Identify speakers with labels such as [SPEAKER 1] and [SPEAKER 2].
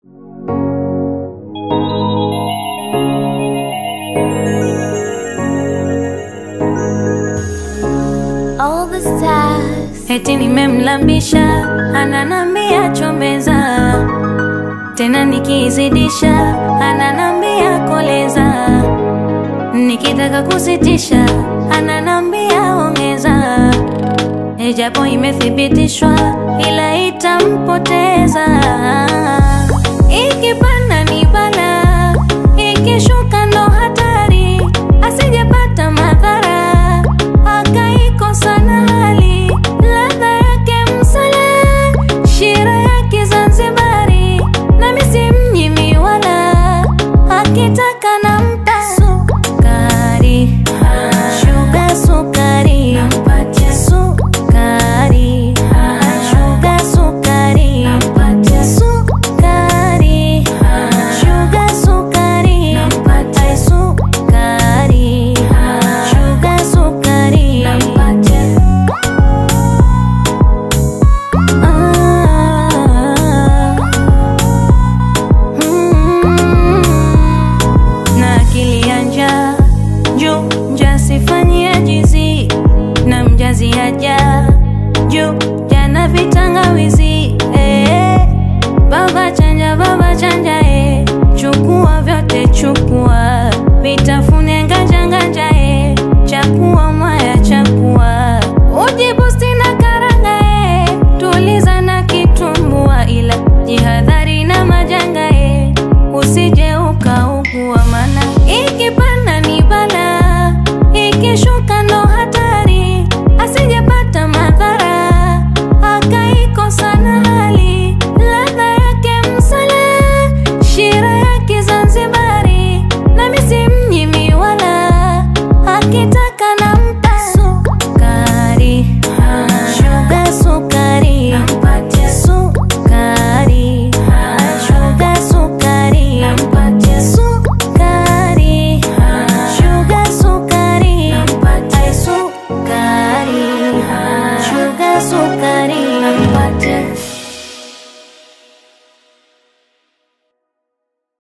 [SPEAKER 1] All the stars
[SPEAKER 2] Eti nimemlambisha ananambia chombeza, tena nikizidisha ananambia koleza, nikitaka kusitisha ananambia ongeza, ijapo imethibitishwa ila itampoteza. Ikipanda ni bala, ikishuka ndo hatari, asijepata madhara akaikosa na hali ladha yake msala, shira yake Zanzibari, nami si mnyimi wala akitaka nampa sukari, shuga sukari, sukari, shuga sukari, sukari, shuga sukari, Ai, sukari, shuga sukari. Ah, mm, na akili ya njaa juu mjasifanyia jizi na mjazi aja juu jana vitangawizi eh, baba chanja baba chanja eh, chukua vyote chukua vitafune nganja nganja eh, chakua